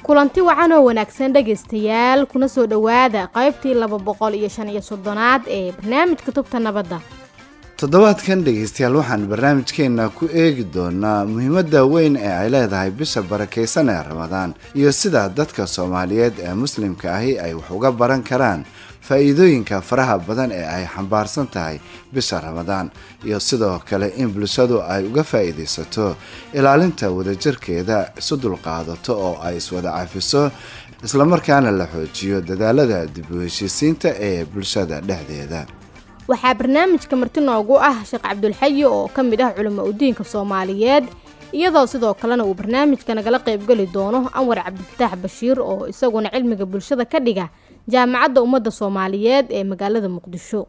kulanti wacan oo wanaagsan dhegaystayaal kuna soo dhowaada qaybtii laba boqol iyo shan iyo soddonaad ee barnaamijka tubta nabadda toddobaadkan dhegaystayaal waxaan barnaamijkeenna ku eegi doonaa muhiimadda weyn ee ay leedahay bisha barakaysan ee ramadaan iyo sida dadka soomaaliyeed ee muslimka ahi ay wax uga baran karaan faa-iidooyinka faraha badan ee ay xambaarsan tahay bisha ramadaan iyo sidoo kale in bulshadu ay uga faa-iidaysato ilaalinta wadajirkeeda isu dulqaadato oo ay iswada cafiso islamarkaana la xoojiyo dadaalada dib u heshiisiinta ee bulshada dhexdeeda waxaa barnaamijka marti noogu ah sheekh cabdulxayi oo ka mid ah culimo udiinka soomaaliyeed iyadoo sidoo kalena uu barnaamijka nagala qaybgeli doono anwar cabdifataax bashiir oo isaguna cilmiga bulshada ka dhiga jaamacadda ummadda soomaaliyeed ee magaalada muqdisho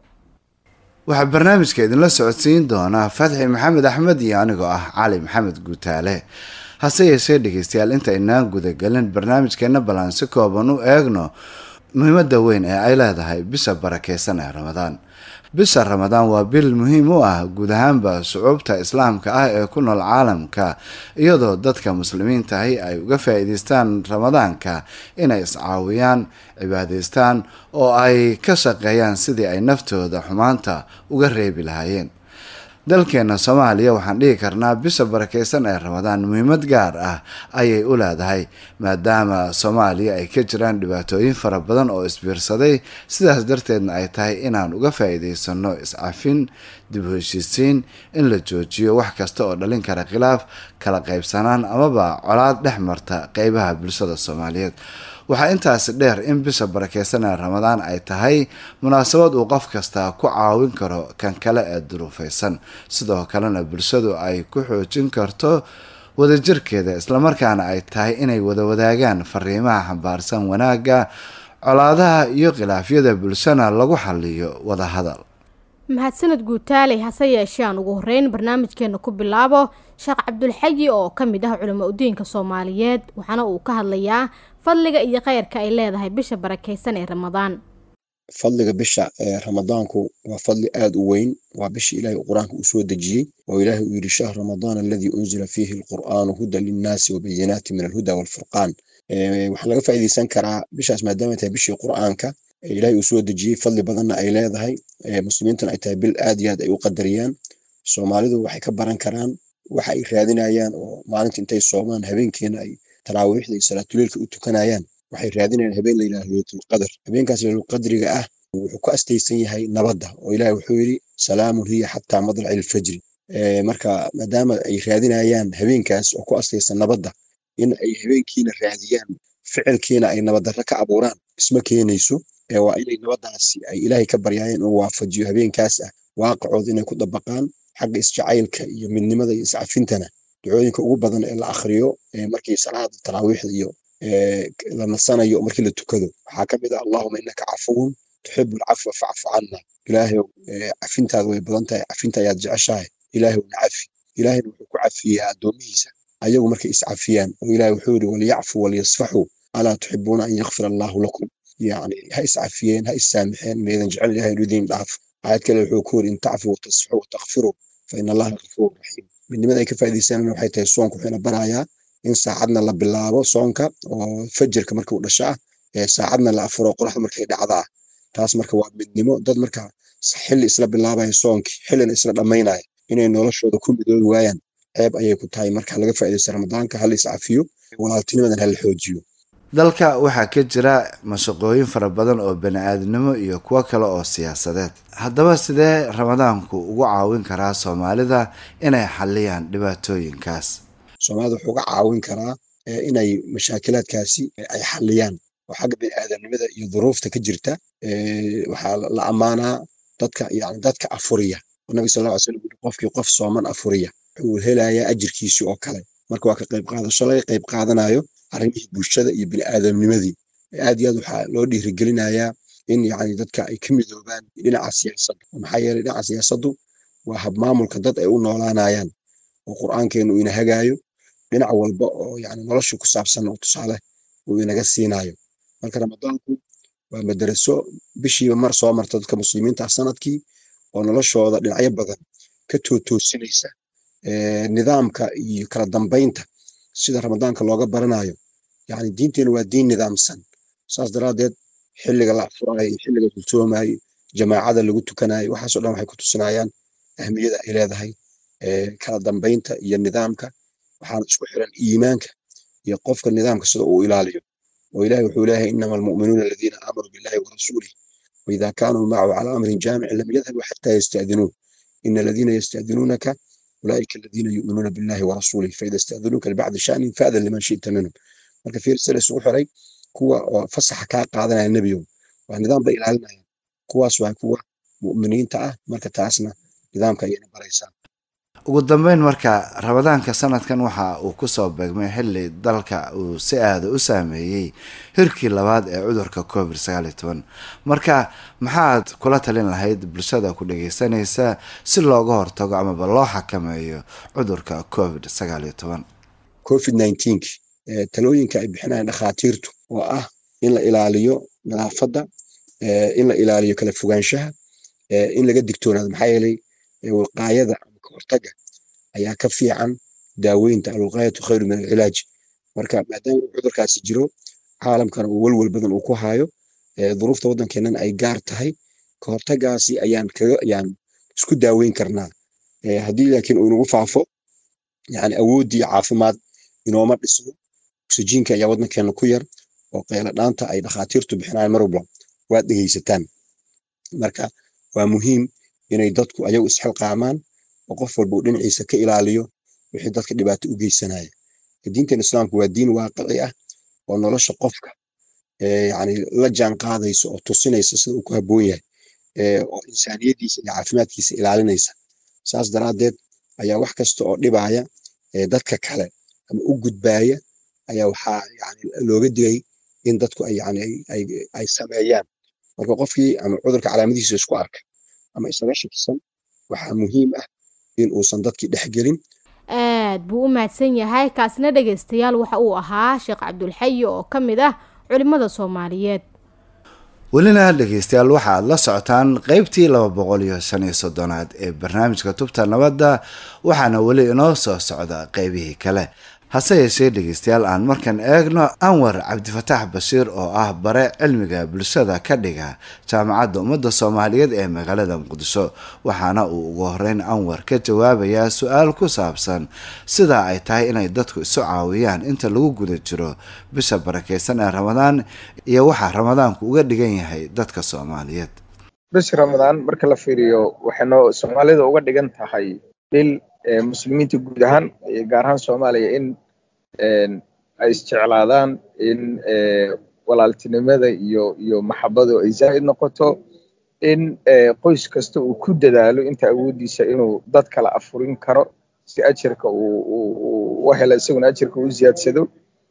waxaa barnaamijka idinla socodsiin doonaa fatxi maxamed axmed iyo anigoo ah cali maxamed guutaale hase yeeshee dhegeystayaal inta inaan gudagelin barnaamijkeena ballaan si kooban u eegno muhiimadda weyn ee ay leedahay bisha barakeysan ee ramadaan bisha ramadaan waa bil muhiim u ah guud ahaanba shucuubta islaamka ah ee ku nool caalamka iyadoo dadka muslimiintahi ay uga faa-iideystaan ramadaanka inay iscaawiyaan cibaadaystaan oo ay ka shaqeeyaan sidii ay naftooda xumaanta uga reebi lahaayeen dalkeena soomaaliya waxaan dhihi karnaa bisha barakeysan ee ramadaan muhiimad gaar ah ayay u leedahay maadaama soomaaliya ay ka jiraan dhibaatooyin fara badan oo isbiirsaday sidaas darteedna ay tahay inaan uga faa-iideysano iscafin dib u heshiisiin in la joojiyo wax kasta oo dhalin kara khilaaf kala qaybsanaan amaba colaad dhex marta qeybaha bulshada soomaaliyeed waxaa intaasi dheer in bisha barakeysan ee ramadaan ay tahay munaasabad uu qof kasta ku caawin karo kan kale ee duruufeysan sidoo kalena bulshadu ay ku xoojin karto wadajirkeeda islamarkaana ay tahay inay wada wadaagaan fariimaha xambaarsan wanaagga colaadaha iyo khilaafyada bulshana lagu xaliyo wadahadal mahadsaned guutaaley hase yeeshee aan ugu horeyn barnaamijkeena ku bilaabo sheekh cabdulxayi oo ka mid ah culimo udiinka soomaaliyeed waxaana uu ka hadlayaa fadliga iyo kheyrka ay leedahay bisha barakeysan ee ramadaan fadliga bisha ee ramadaanku waa fadli aad u weyn waa bishii ilaahay qur-aanka uu soo dejiyey oo ilaahay uu yidhi shahr ramadaan aladii unzila fiihi alqur'aanu hudan linnaasi wabayinaati min alhuda waalfurqaan waxaa laga faa'iideysan karaa bishaas maadaama tahay bishii qur'aanka ilaahay uu soo dejiyey fadli badanna ay leedahay muslimiintana ay tahay bil aad iyo aad ay u qadariyaan soomaalidu waxay ka baran karaan waxa ay raadinayaan oo maalinta intay soomaan habeenkiina ay taraawiixda iyo salaatuleilka u tukanayaan waxay raadinayaan habeen la yidhaha leylatulqadar habeenkaas leylatulqadriga ah wuxuu ku astaysan yahay nabadda oo ilahi wuxuu yidhi salaamun hiya xataa madlaci ilfajri marka maadaama ay raadinayaan habeenkaas oo ku astaysan nabadda in ay habeenkiina raadiyaan ficilkiina ay nabaddarra ka abuuraan isma keenayso waa inay nabaddaasi ay ilaahay ka baryaayeen inuu waafajiyo habeenkaas ah waaqicooda inay ku dabaqaan xagga isjacaylka iyo midnimada iyo iscafintana ducooyinka ugu badan ee la akhriyo markii salaada taraawiixda iyo la nasanayo markii la tukado waxaa ka mid ah allahuma innaka cafuwun tuxibu alcafwa facfu canna ilaahayow cafintaada way badan tahay cafinta ayaad jeceshahay ilaahayow na cafi ilaahayna wuxuu ku cafiyaa addoomihiisa ayagu markay iscafiyaan oo ilahay wuxuu yidhi walyacfu walyasfaxuu alaa tuxibuuna an yakfir allaahu lakum yani ha iscafiyeen ha issaamixeen meedan jecel ilahay inuu idiin dhaafo aayad kale wuxuu ku yidhi in tacfu watasfaxuu watakfiruu fa ina allaha gafuur raxiim midnimada ay ka faa'iidaysanana waxay tahay soonku wuxuuna barayaa in saacadna la bilaabo soonka oo fajirka markuu dhashaa ee saacadna la afuro qoraxda markay dhacdaa taas marka waa midnimo dad marka xilli isla bilaabaya soonkii xillina isla dhammaynaya inay noloshooda ku midoobi waayaan ceeb ayay ku tahay marka laga faa'iidaysta ramadaanka hala iscafiyo walaaltinimadan hala xoojiyo dalka waxaa ka jira mashaqooyin fara badan oo bani-aadnimo iyo kuwo kale oo siyaasadeed haddaba sidee ramadaanku ugu caawin karaa soomaalida inay xaliyaan dhibaatooyinkaas soomaalida wuxuu uga caawin karaa inay mashaakilaadkaasi ay xaliyaan oo xagga bani-aadamnimada iyo duruufta ka jirta waxaa la ammaanaa dadka yani dadka afuriya nabi sal lla ly slam ui qofkii qof sooman afuriya wuxuu helayaa ajirkiisii oo kale marka waa ka qayb qaadasho laga qayb qaadanayo arrimihii bulshada iyo bini'aadamnimadii aad iyo aad waxaa loo dhiirigelinayaa in yani dadka ay ka midoobaan dhinaca siyaasadda maxaa yeelay dhinaca siyaasaddu waa habmaamulka dad ay u noolaanayaan oo qur'aankeenu ina hagaayo dhinac walba oo yani nolosha ku saabsan oo tusaale uu inaga siinayo marka ramadaanku waa madaraso bishiiba mar soo marta dadka muslimiinta sanadkii oo noloshooda dhinacyo badan ka tootoosinaysa nidaamka iyo kala dambaynta sida ramadaanka looga baranayo yani diinteena waa diin nidaamsan saas daraaddeed xilliga la furaayo xilliga kulsoomayo jamaacada lagu tukanayo waxaasoo dhan waxay ku tusinayaan ahmiyada ay leedahay kala dambaynta iyo nidaamka waxaana isku xiran iimaanka iyo qofka nidaamka sida uu ilaaliyo oo ilahi wuxuu leeyahay inama almu'minuuna aladiina aamanuu billahi warasuulih waida kaanuu macahu calaa amrin jaamicin lam yadhabuu xataa yasta'dinuun ina aladiina yasta'dinuunaka ulaa'ika aladiina yu'minuuna billahi warasuulih faida ista'dinuuka libacdi sha'nin fa'dan liman shi'ta minhum marka fiirsa la isugu xiray kuwa oo fasaxa kaa qaadanaya nebiyow waa nidaam bay ilaalinayaan kuwaas waa kuwa mu'miniinta ah marka taasna nidaamka ayayna baraysaa ugu dambeyn marka ramadaanka sanadkan waxa uu kusoo beegmay xilli dalka uu si aada u saameeyey hirkii labaad ee cudurka covid sagaal iyo toban marka maxaad kula talin lahayd bulshada ku dhageysanaysa si looga hortago amaba loo xakameeyo cudurka covid sagaal iyo toban covid nineteenk talooyinka ay bixinayaan dhakhaatiirtu oo ah in la ilaaliyo nadaafadda in la ilaaliyo kala fogaanshaha in laga digtoonaado maxaa yeelay wiqaayada ama kahortaga ayaa ka fiican daaweynta alwiqaayatu khayru min alcilaaj marka maadaama cudurkaasi jiro caalamkana uu welwel badan uu ku hayo duruufta waddankeennan ay gaar tahay kahortagaasi ayaan kaga ayaan isku daaweyn karnaa haddii laakiin uu inagu faafo yani awooddii caafimaad inooma dhisno oksijiinka ayaa waddankeena ku yar oo qayla dhaanta ay dhakhaatiirtu bixinayaan mar walba waad dhegeysataan marka waa muhiim inay dadku ayagu isxilqaamaan oo qof walba uu dhinaciisa ka ilaaliyo wixii dadka dhibaato u geysanaya diintan islaamku waa diin waaqici ah oo nolosha qofka yani la jaan qaadaysa oo tusinaysa sida uu ku habboon yahay oo insaaniyadiisa iyo caafimaadkiisa ilaalinaysa saas daraaddeed ayaa wax kasta oo dhibaya dadka kale ama u gudbaaya ayaa waxaa yani looga digay in dadku ay yani ay sameeyaan marka qofkii ama cudurka calaamadihiisa isku arka ama isaga shakisan waxaa muhiim ah in uusan dadkii dhexgelin aad buu u mahadsan yahay kaasina dhegaystayaal waxa uu ahaa sheekh cabdulxayi oo ka mid ah culimmada soomaaliyeed welina dhegeystayaal waxaad la socotaan qeybtii laba boqol iyo shan iyo soddonaad ee barnaamijka tubta nabadda waxaana weli inoo soo socda qeybihii kale hase yeeshee dhegeystayaal aan markan eegno anwar cabdifataax bashiir oo ah bare cilmiga bulshada ka dhiga jaamacadda ummadda soomaaliyeed ee magaalada muqdisho waxaana uu ugu horeyn anwar ka jawaabayaa su-aal ku saabsan sida ay tahay inay dadku isu caawiyaan inta lagu guda jiro bisha barakeysan ee ramadaan iyo waxaa ramadaanku uga dhigan yahay dadka soomaaliyeed bisha ramadaan marka la fiiriyo waxay soomaalida uga dhigan tahay bil muslimiinta guud ahaan gaar ahaan soomaaliya in ay isjeclaadaan in walaaltinimada iyo iyo maxabadu ay zaa'id noqoto in qoys kasta uu ku dadaalo inta awooddiisa inuu dad kala afurin karo si ajirka uu u hela isaguna ajirka u ziyaadsado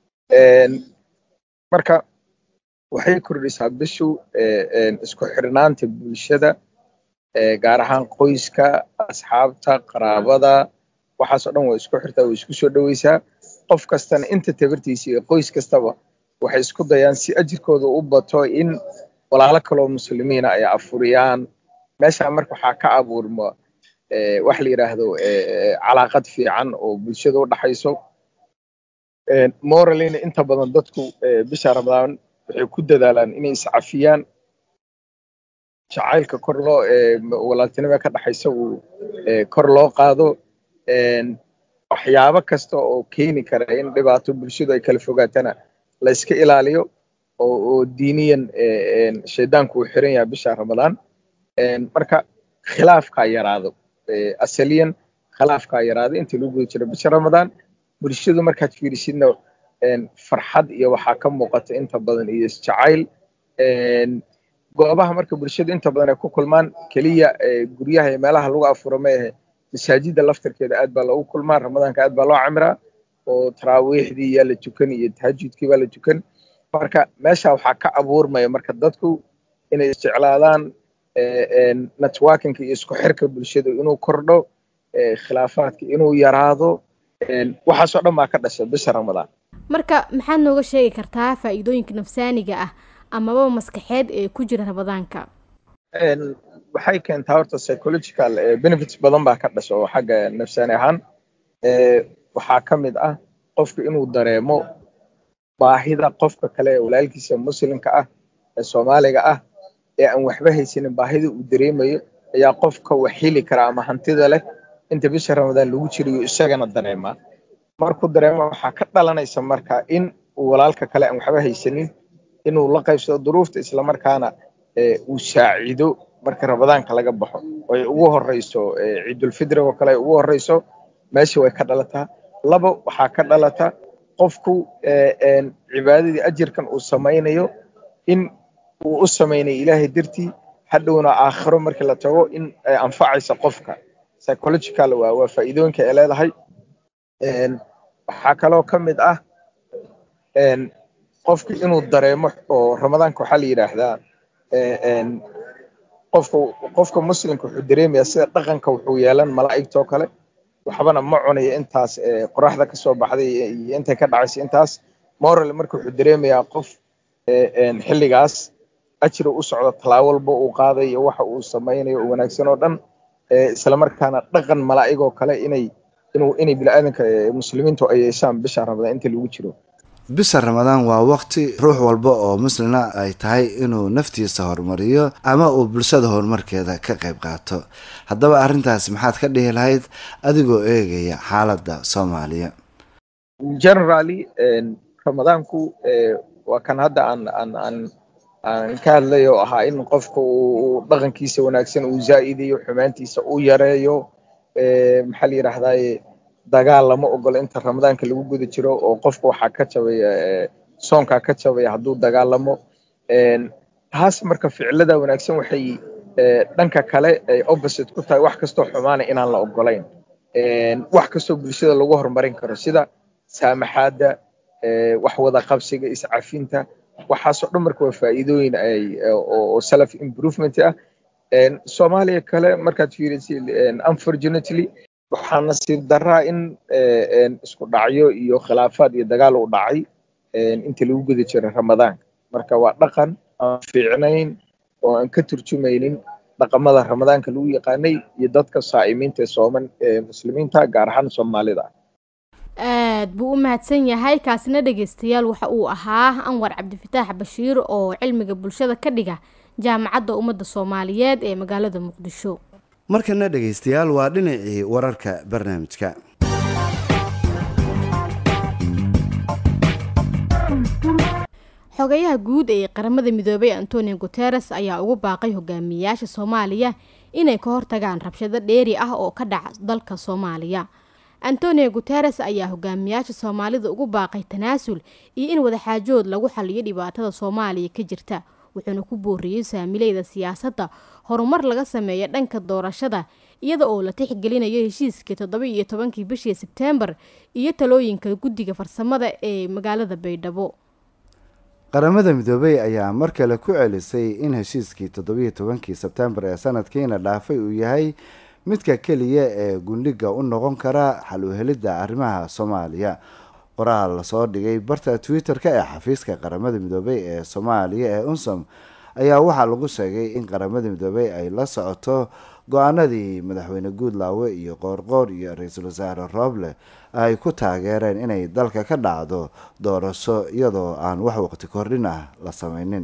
marka waxay kordhisaa bishu isku xirnaanta bulshada gaar ahaan qoyska asxaabta qaraabada waxaasoo dhan way isku xirtaa way isku soo dhoweysaa qof kastana inta tabartiisa iyo qoys kastaba waxay isku dayaan si ajirkooda u bato in walaalo kaloo muslimiina ay afuriyaan meesha marka waxaa ka abuurma wax la yidhaahdo calaaqad fiican oo bulshada u dhaxayso moralina inta badan dadku bisha ramadaan waxay ku dadaalaan inay iscafiyaan jacaylka kor loo walaaltinimada ka dhaxaysa uu kor loo qaado waxyaabo kasta oo keeni kara in dhibaato bulshadu ay kala fogaatana la iska ilaaliyo oo diiniyan shaydaanku uu xiran yahay bisha ramadaan marka khilaafkaa yaraado asaliyan khilaafkaa yaraado inta lagu guda jiro bisha ramadaan bulshadu markaad fiirisidna farxad iyo waxaa ka muuqata inta badan iyo isjacayl goobaha marka bulshadu inta badan ay ku kulmaan keliya guryaha iyo meelaha lagu afuro ma ahe masaajidda laftarkeeda aad baa loogu kulmaa ramadaanka aad baa loo camiraa oo taraawiixdii yaa la tukan iyo tahajudkii baa la tukan marka meesha waxaa ka abuurmaya marka dadku inay isjeclaadaan networkinka iyo isku xirka bulshadu inuu kordho khilaafaadka inuu yaraado waxaasoo dhan baa ka dhasha bisha ramadaan marka maxaad nooga sheegi kartaa faa'iidooyinka nafsaaniga ah amaba maskaxeed ee ku jira ramadaanka waxay keentaa horta psychological benefits badan baa ka dhasha oo xagga nafsaani ahaan waxaa ka mid ah qofku inuu dareemo baahida qofka kale ee walaalkiisa muslimka ah ee soomaaliga ah ee aan waxba haysanin baahida uu dareemayo ayaa qofka wax heli kara ama hantida leh inta bisha ramadaan lagu jirayo isagana dareemaa markuu dareema waxaa ka dhalanaysa marka in uu walaalka kale aan waxba haysanin inuu la qaybsado duruufta islamarkaana uu saacido marka ramadaanka laga baxo ay ugu horeyso ciidulfidriga oo kale ay ugu horeyso meesha way ka dhalataa laba waxaa ka dhalata qofku cibaadadii ajirkan uu samaynayo in uu u samaynayo ilaahay dartii hadhowna aakhiro markii la tago in ay anfacaysa qofka psychological waa waa faa'iidooyinka ay leedahay waxaa kaloo ka mid ah qofku inuu dareemo oo ramadaanka waxaa la yidhaahdaa qofka qofka muslimka wuxuu dareemayaa sida dhaqanka wuxuu yeelan malaa'igtoo kale waxbana ma cunayo intaas qoraxda ka soo baxday iyo intay ka dhacaysa intaas moral marka wuxuu dareemayaa qof xilligaas ajri u socdo talaabo walba uu qaadayo waxa uu samaynayo oo wanaagsan oo dhan islamarkaana dhaqan malaa'igoo kale inay inuu inay bini'aadanka muslimiintu ay yeeshaan bisha ramadaan inta lagu jiro bisha ramadaan waa waqti ruux walba oo muslina ay tahay inuu naftiisa horumariyo ama uu bulshada horumarkeeda ka qayb qaato haddaba arrintaas maxaad ka dhihi lahayd adigoo eegaya xaaladda soomaaliya generally ramadaanku waa kan hadda aan aan aan aan ka hadlay oo ahaa in qofka uu dhaqankiisa wanaagsan uu zaa'idayo xumaantiisa uu yareeyo maxaa la yidhaahdaye dagaal lama ogolo inta ramadaanka lagu guda jiro oo qofka waxaa ka jabaya soonkaa ka jabaya hadduu dagaalamo taas marka ficilada wanaagsan waxay dhanka kale ay opposite ku tahay wax kastoo xumaana inaan la ogolayn wax kastoo bulshada lagu horumarin karo sida saamaxaadda wax wada qabsiga iscafinta waxaasoo dhan marka waa faa'iidooyin ay oo self improvement ah soomaaliya kale markaad fiirisid unfortunately waxaa nasiib daraa in isku dhacyo iyo khilaafaad iyo dagaal u dhacay inta lagu guda jiray ramadaanka marka waa dhaqan aan fiicnayn oo aan ka turjumaynin dhaqamada ramadaanka lagu yaqaanay iyo dadka saa'imiinta ee sooman ee muslimiinta gaar ahaan soomaalida aad buu u mahadsan yahay kaasina dhegeystayaal waxa uu ahaa anwar cabdifataax bashiir oo cilmiga bulshada ka dhiga jaamacadda ummadda soomaaliyeed ee magaalada muqdisho markana dhegaystayaal waa dhinacii wararka barnaamijka xogayaha guud ee qaramada midoobay antonio guteres ayaa ugu baaqay hogaamiyayaasha soomaaliya inay ka hortagaan rabshado dheeri ah oo ka dhaca dalka soomaaliya antonio guteres ayaa hogaamiyayaasha soomaalida ugu baaqay tanaasul iyo in wadaxaajood lagu xaliyo dhibaatada soomaaliya ka jirta wuxuuna ku booriyey saamileyda siyaasadda horumar laga sameeya dhanka doorashada iyada oo la tixgelinayo heshiiskii toddoba iyo tobankii bishii sebteembar iyo talooyinka guddiga farsamada ee magaalada baydhabo qaramada midoobey ayaa mar kale ku celisay in heshiiskii toddobiyo tobankii sebtembar ee sanadkiina dhaafay uu yahay midka keliya ee gundhiga u noqon kara xal u helidda arrimaha soomaaliya qoraal lasoo dhigay barta twitter-ka ee xafiiska qaramada midoobey ee soomaaliya ee unsom ayaa waxaa lagu sheegay in qaramada midoobey ay la socoto go-aanadii madaxweyne guudlaawe iyo qoorqoor iyo ra-iisul wasaare rooble ay ku taageereen inay dalka ka dhacdo doorasho iyadoo aan wax waqti kordhin ah la sameynin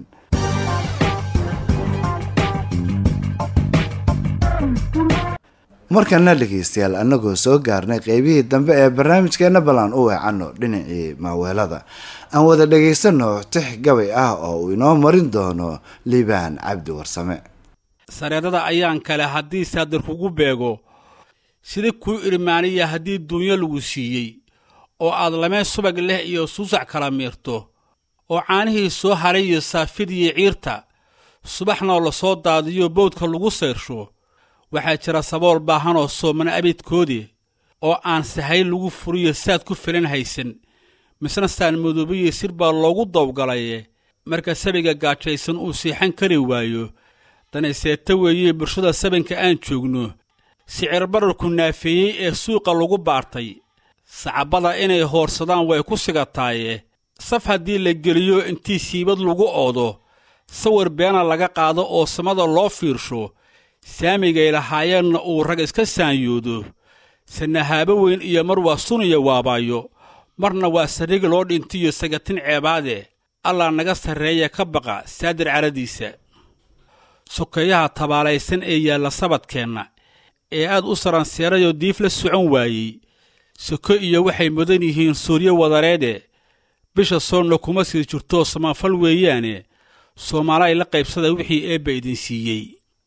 markana dhegeystayaal annagoo soo gaarnay qeybihii dambe ee barnaamijkeena ballan u weecanno dhinacii maaweelada aan wada dhegaysano tix gabay ah oo uu inoo marin doono liibaan cabdi warsame sareedada ayaan kale haddii saadir kugu beego sida kuu irmaaniya haddii duunyo lagu siiyey oo aad lamee subag leh iyo suusac kala miirto oo caanihii soo haray iyo saafidiyo ciirta subaxnoo la soo daadiyo bowdka lagu sayrsho waxaa jira sabool baahanoo soomana abidkoodii oo aan sahay lagu furiyo saad ku filan haysan misna saan madoobiyo sir baa loogu dawgalaye marka sabiga gaajaysan uu siixan kari waayo danayseeta weeyee bulshada sabanka aan joogno sicir bararku naafeeyey ee suuqa lagu baartay sacabbada inay hoorsadaan way ku sigataaye saf haddii la geliyo intii siibad lagu oodo sawir beena laga qaado oo samada loo fiirsho saamigay lahaayeenna uu rag iska saanyoodo sanahaabo weyn iyo mar waa suniya waabaayo marna waa sarriga loo dhintiyo sagatin ceebaade allah naga sarreeya ka baqa saadir caradiisa sokeeyaha tabaalaysan ee yaalla sabadkeenna ee aad u saranseerayoo diif la socon waayey soko iyo waxay mudan yihiin suuryo wadareede bisha soonna kuma sii jirtoo samafal weeyaane soomaalay la qaybsada wixii eebba idin siiyey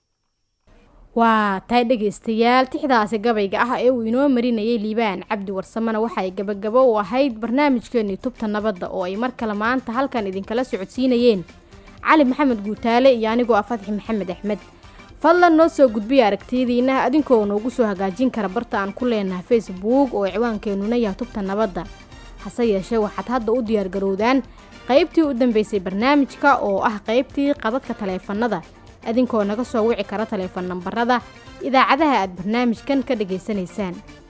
waa tahay dhegaystayaal tixdaasi gabayga ah ee uu inoo marinayay liibaan cabdi warsamena waxaay gabagabo u ahayd barnaamijkeenii tubta nabadda oo ay mar kale maanta halkan idinkala socodsiinayeen cali maxamed guutaale iyo anigoo ah fadxi maxamed axmed fadlan noo soo gudbiya aragtiyadiina adinkoo noogu soo hagaajin kara barta aan ku leenahay facebook oo ciwaankeenuna yahay tubta nabadda hase yeeshee waxaad hadda u diyaargarowdaan qaybtii u dambeysay barnaamijka oo ah qaybtii qadadka taleefanada adinkoo naga soo wici kara taleefan nambarada idaacadaha aad barnaamijkan ka dhegaysanaysaan